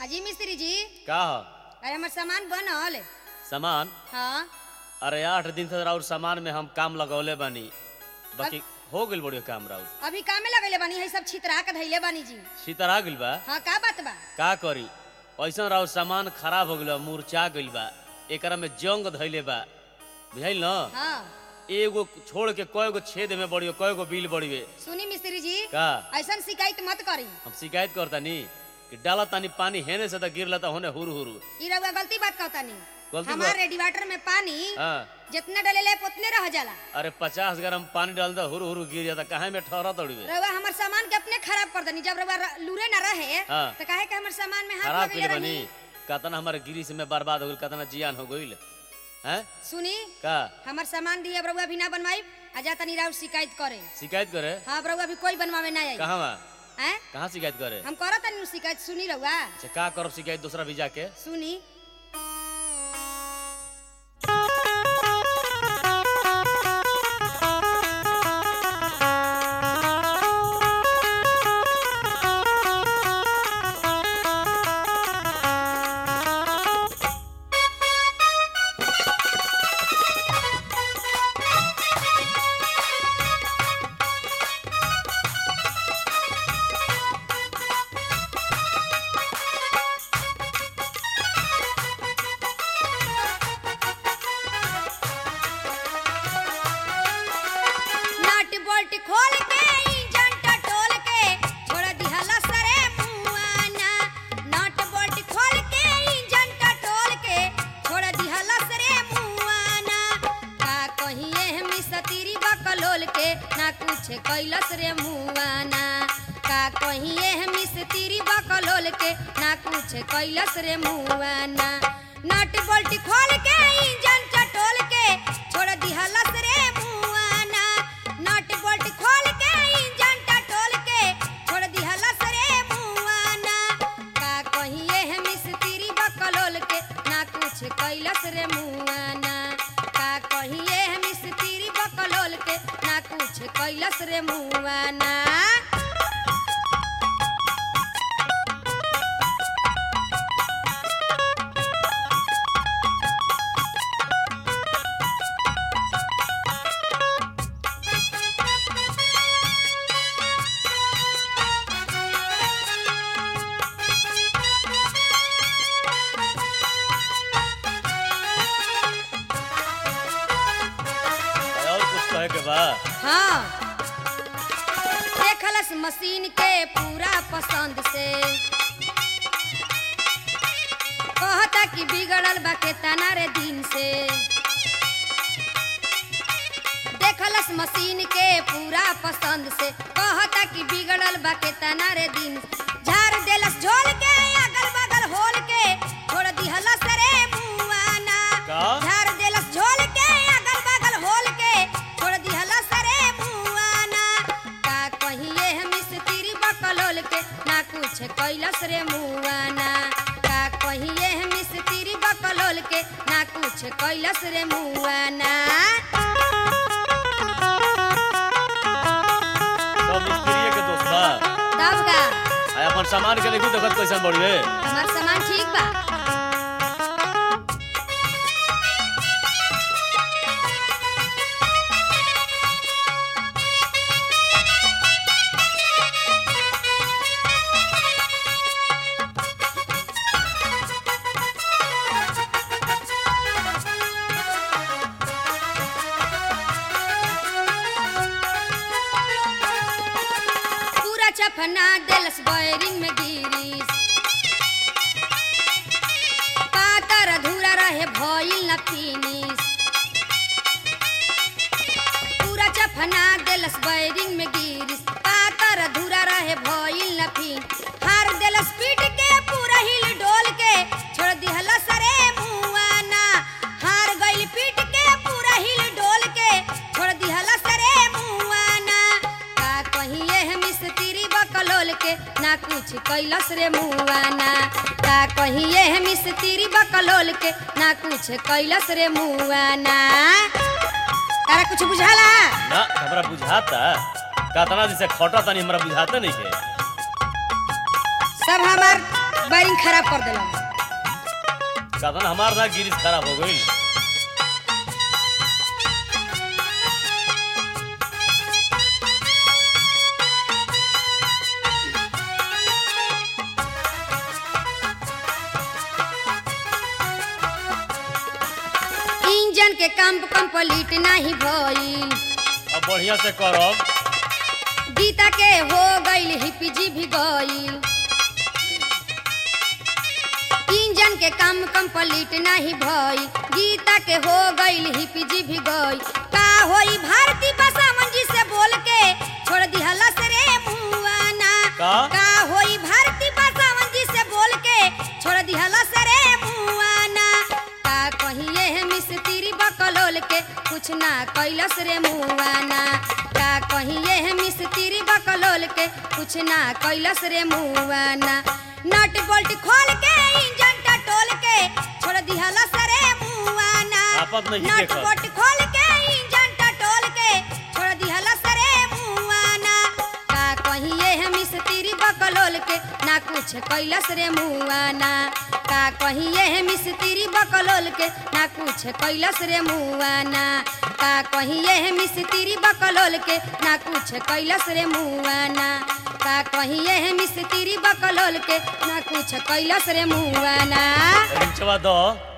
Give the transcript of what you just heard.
अजी मिस्त्री जी का ह अरे हमर सामान बनल सामान हाँ अरे आठ दिन से राउर सामान में हम काम लगौले बानी बाकी हो गइल बड़ियो काम राउर अभी कामे लगैले बानी है सब छितरा के धैले बानी जी सीतर आ गइल बा हाँ का बात बा का करी ऐसा राउर सामान खराब हो गइल बा मुरचा गइल बा एकरा में जंग धइले बा बुझाइल न हाँ एगो छोड़ के कय गो छेद में बड़ियो कय गो बिल बड़िवे सुनी मिस्त्री जी का ऐसा शिकायत मत करी हम शिकायत करतानी कि डाला तानी पानी हेने से त गिरला त होने हुरु हुरु ई रउआ गलती बात कहता नहीं गलती हमारे बात- रेडिएटर में पानी हाँ जितना डलेले उतने रह जाला अरे पचास ग्राम पानी डाल दो हुरु हुरु गिर जाता काहे में ठहरा तोड़िवे रउआ हमर सामान के अपने खराब कर दनी जब रउआ र- लूरे ना रहे हाँ। तो काहे के हमर सामान में हाथ खराब लगैले कइले बनी रही कतना हमारे गिरी से में बर्बाद हो गइल कतना जियान हो गइल हैं सुनी का हमर सामान दिए अब रउआ भी ना बनवाई आ जा तनी राउर शिकायत करे शिकायत करे हाँ अब रउआ भी कोई बनवावे ना आई कहाँ बा हैं कहाँ शिकायत करे हम करत तनी शिकायत सुनी रउआ अच्छा का करब शिकायत दूसरा भी जाके सुनी नट बोल्ट खोल के इंजन टटोल के छोड़ दिहला सरे मुआना नट बोल्ट खोल के इंजन टटोल के छोड़ दिहला सरे मुआना का कहिए हमी सतीरी बकलोल के ना कुछ कैलस रे मुआना का कहिए हमी सतीरी बकलोल के ना कुछ कैलस रे मुआना नट बोल्ट खोल के इंजन टटोल के छोड़ दिहलस रे मुआना नट बोल्ट खोल के इंजन टटोल के छोड़ दिहलस रे मुआना का कहिए है मिस्त्री बकलोल के ना कुछ कैलस रे मुआना का कहिए है मिस्त्री बकलोल के ना कुछ कैलस रे मुआना और कुछ कहे के बा हाँ देखलस मशीन के पूरा पसंद से कहता कि बिगड़ल बा के तना रे दिन से देखलस मशीन के पूरा पसंद से कहता कि बिगड़ल बा के तना रे दिन झाड़ देलस झोल के अगल बगल होल के छोड़ दिहलस रे मुआना का? झाड़ देलस झोल के अगल बगल होल के छोड़ दिहलस रे मुआना का कहिए हम मिस्त्री बकलोल के ना कुछ कैलस रे मुआना का कहिए हम मिस्त्री बकलोल के ना कुछ कैलस रे मुआना सब मिस्त्रीये के दोस्त बा तब का आ अपन सामान के देखू देखत कैसन बड़िवे हमार सामान ठीक बा पूरा चफना देलस बैरिंग में गिरीस पातर अधूरा रहे भइल न फिनिश पूरा चफना देलस बैरिंग में गिरीस पातर अधूरा रहे भइल न फिन हार देलस पीट के पूरा हिल डोल के छोड़ दिहलस रे मुआना हार गइल पीट के पूरा हिल डोल के छोड़ दिहलस रे मुआना का कहिए हम मिस्त्री बकलोल के ना कुछ कैलस रे मुआना का कहिए हम मिस्त्री बकलोल के ना कुछ कैलस रे मुआना तारा कुछ बुझाला ना हमरा बुझाता कतना दिन से खटा तनी हमरा बुझाते नहीं के सब हमार बैरिंग खराब कर देला साधन हमार ना गिरिस खराब हो गई इंजन के काम कंप्लीट नहीं भइल अब बढ़िया से करब गीता के हो गईल हिपजी भी गईल इंजन के काम कंप्लीट नहीं भइल गीता के हो गईल हिपजी भी गईल का होई भारती बसावन जी से बोल के छोड़ दिहला से रे मुआना का? का होई भारती बसावन जी से बोल के छोड़ दिहला से रे मुआना का कहिए है मिस्त्री बकलोल के कुछ ना कैलस रे मुआना का कहिए है मिस्त्री बकलोल के कुछ ना कैलस रे मुआना नट बोल्ट खोल के इंजन टटोल के छोड़ दिहला सरे मुआना आपत नहीं नट देखत। बोल्ट खोल के इंजन टटोल के छोड़ दिहला सरे मुआना का कहिए है मिस्त्री बकलोल के ना कुछ कैलस रे मुआना का कहिए है मिस्त्री बकलोल के ना कुछ कैलस रे मुआना का कहिए है मिस्त्री बकलोल के ना कुछ कैलस रे मुआना का कहिए है मिस्त्री बकलोल के ना कुछ कैलस रे मुआना रिंचवा दो